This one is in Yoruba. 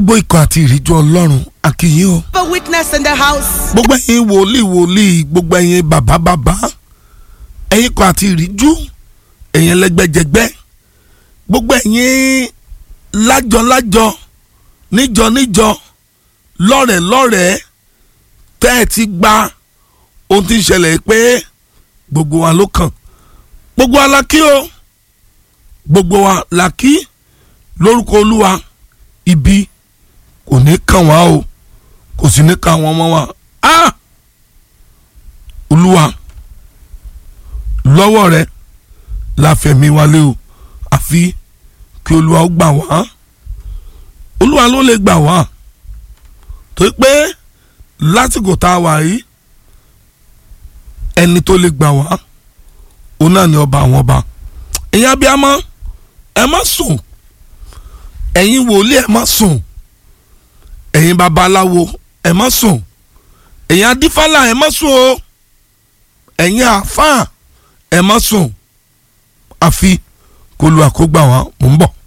gbogbo ikọ̀ àti ìríjú ọlọ́run akínyìn o. have a witness in the house. gbogbo ẹ̀yin wòlíì wòlíì gbogbo ẹ̀yin bàbá bàbá ẹ̀yin ikọ̀ àti ìríjú ẹ̀yin ẹlẹ́gbẹ́jẹgbẹ́ gbogbo ẹ̀yin lájọ-lájọ níjọ-níjọ lọ́rẹ̀ẹ́-lọ́rẹ̀ẹ́ tẹ́ ẹ ti gba ohun tí ń ṣẹlẹ̀ pé gbogbo wa ló kàn gbogbo wa la kí o gbogbo wa la kí lórúkọ olúwa ibi kò ní kàn wá o kò sì ní kàn àwọn ọmọ wa ah olúwa lọ́wọ́ rẹ la fẹ̀mí wa lé o àfi kí olúwa ó gbà wá olúwa ló lè gbà wá torí pé lásìkò tá a wà yìí ẹni tó lè gbà wá òun náà ni ọba àwọn ọba ẹ̀yin abiyamọ ẹ má sùn ẹ̀yin wòlíì ẹ má sùn ẹ̀yin babaláwo ẹ má sùn ẹ̀yin adífálà ẹ má sùn o ẹ̀yin àáfàá ẹ má sùn àfi kó lu àkógbà wa mò ń bọ̀.